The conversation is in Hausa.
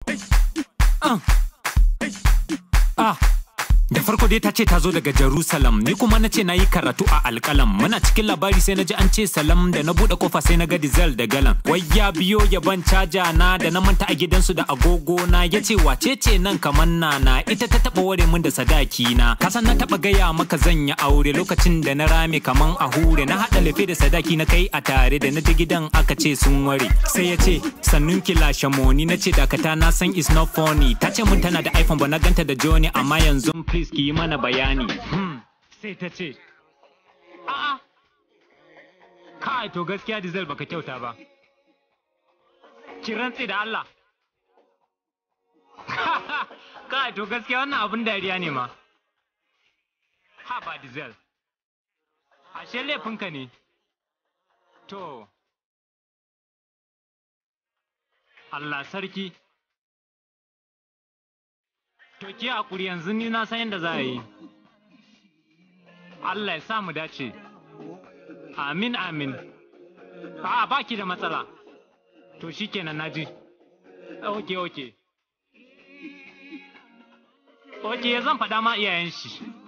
Ah. Ah. Da farko dai ta ce ta zo daga Jerusalem ni kuma na ce na yi karatu a alƙalam muna cikin labari sai na ji an ce salam da na buɗe kofa sai na ga diesel da galan wai ya biyo ya ban caja na da na manta a gidansu da agogo na ya ce wace ce nan kaman nana ita ta taɓa ware min da sadaki na kasan na taɓa gaya maka zan yi aure lokacin da na rame kaman a hure na haɗa lefe da sadaki na kai a tare da na ji gidan aka ce sun ware sai ya ce sannun ki lashe moni na ce dakata na san is not funny ta ce mun tana da iphone ba na ganta da joni amma yanzu please ki yi mana bayani hmm. sai ta ce a'a kai to gaskiya diesel baka kyauta ba ki rantse da Allah kai to gaskiya wannan abun dariya ne ma ha ba diesel ashe laifinka ne to Allah sarki To ki hakuri yanzu ni na san yadda za a yi. Allah ya sa mu dace. Amin amin. A'a baki da matsala. To shikenan naji. Oke oke. Oke zan faɗa ma iyayen shi.